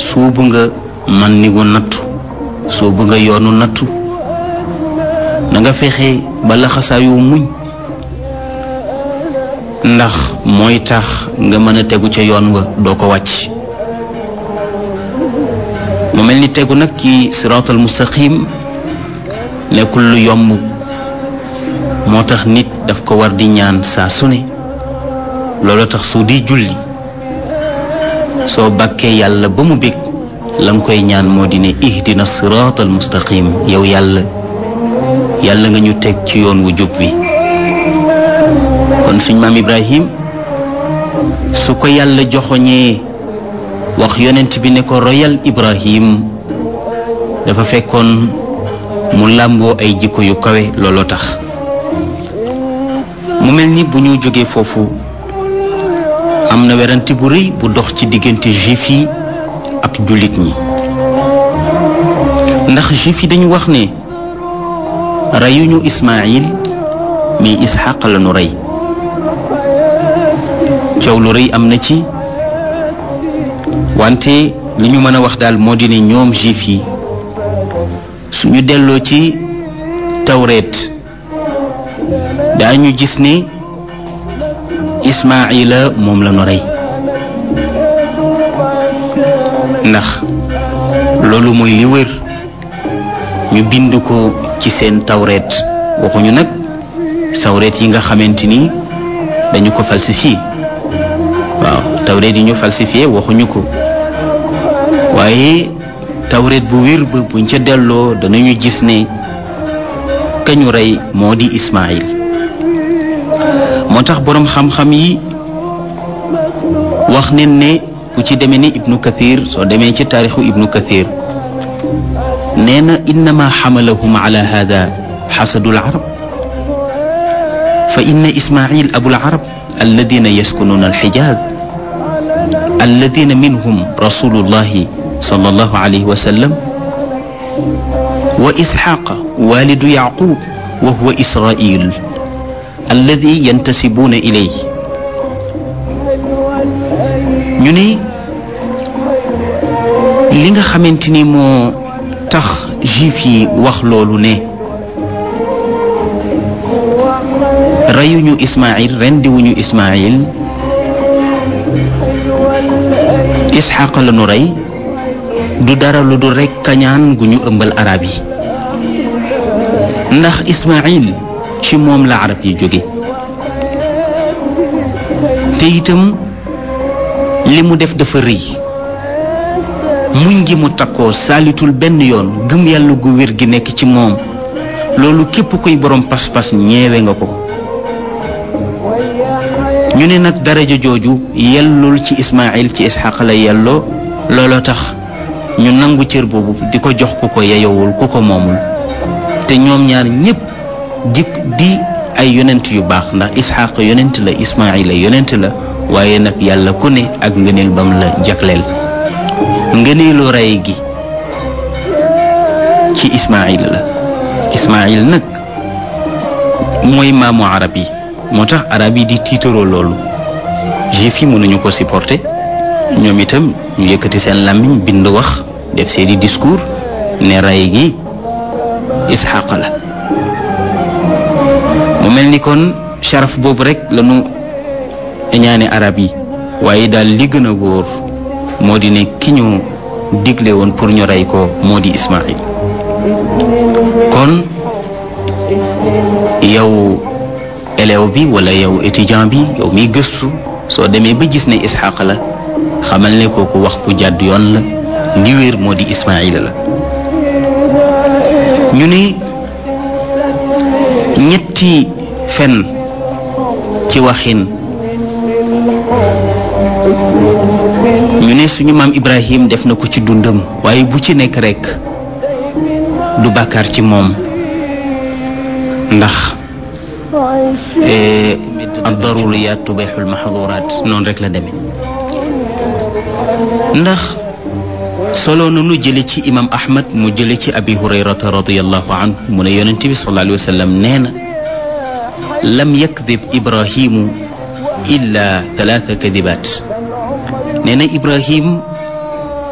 suubu nga man ni gu nattu suubu nga yoonu nattu na nga fexe ba laxasaayu muñ ndax mooy tax nga mën a tegu ca yoon wa doo ko wàcc mu mel ni tegu nag ci siraatal mustaqim nekkul lu yomb moo tax nit daf ko war di ñaan saa su ne loolu tax su di julli soo bàkkee yàlla ba mu bég la nga koy ñaan moo di ne ihdina siraatal mustaqim yow yàlla yàlla nga ñu teg ci yoon wu jub wi kon suñ maam Ibrahim su ko yàlla joxoñee wax yonent bi ne ko royal Ibrahim dafa fekkoon mu làmboo ay jikko yu kawe looloo tax mu mel ni bu ñu jógee foofu am na werante bu rëy bu dox ci diggante juif yi ak jullit ñi ndax juif yi dañu wax ne reyuñu Ismaayil mais Isxaq la ñu rey coow lu rëy am na ci wante li ñu mën a wax daal moo di ne ñoom juif yi suñu delloo ci tawreet daañu gis ne Ismaayila moom la ñu rey ndax loolu mooy li wër ñu bind ko ci seen tawreet waxuñu nag tawreet yi nga xamante ni dañu ko falsifié waaw tawreet yi ñu falsifié waxuñu ko waaye tawreet bu wér ba buñ ca delloo danañu gis ne kañu rey moo di Ismaayil moo tax boroom xam-xam yi wax nen ne ku ci demee ni ibnu kathir soo demee ci taarixu ibnu kathir nee na innama xamalahum ala hada xasadu alcarab fa inna ismail abu alcarab alladina yaskununa alxijaaz alladina minhum rasulullahi sallallahu alayhi wa sallam wa isxaqa walidu yacqub wa huwa israil alladi yantasibuuna ilayhi ñu ne li nga xamante ni moo tax juif yi wax loolu ne reyuñu Ismaayil rendiwuñu Ismaayil Isxaaq la nu rey du dara lu dul rekk kañaan gu ñu ëmbal arab yi ndax Ismaayil ci moom la arab yi jóge te itam li mu def dafa rëy muñ gi mu takkoo saalitul benn yoon gëm yàlla gu wér gi nekk ci moom loolu képp kuy borom pas-pas ñeewe nga ko ñu ne nag daraja jooju yellul ci Ismaayil ci Isxaq la yelloo looloo tax ñu nangu cër boobu di ko jox ku ko yeyowul ku ko moomul te ñoom ñaar ñépp di di ay yonent yu baax ndax Isxaq yonent la Ismaayil la yonent la waaye nag yàlla ku ne ak ngëneel bam la jagleel ngëneelu rey gi ci Ismaayil la Ismaayil nag mooy maamu arab yi moo tax arab yi di tiitaroo loolu juif yi mënuñu ko supporter ñoom itam ñu yëkkati seen làmmiñ bind wax def seeni discours ne rey gi Isxaq la mu mel ni kon sharaf boobu rek lañu ñaane arab yi waaye daal li gën a wóor moo di ne ki ñu digle woon pour ñu rey ko moo di Ismaayil kon yow élève bi wala yow étudiant bi yow miy gëstu soo demee ba gis ne Isxaq la xamal ne kooku wax bu jàdd yoon la li wéer moo di Ismaayil la ñu ne ñetti fen ci waxin ñu ne suñu maam Ibrahim def na ko ci dundam waaye bu ci nekk rekk du bàkkaar ci moom ndax ad-daruriyaat tubixul maxduraat noonu rek la demee ndax solo nanu jële ci imam ahmad mu jële ci abi hurayrata radiallahu anhu mu ne yonente bi sallallahu alayhi wa sallam nee na lam yakdib ibrahimu illa talaata kadibaat nee na ibrahim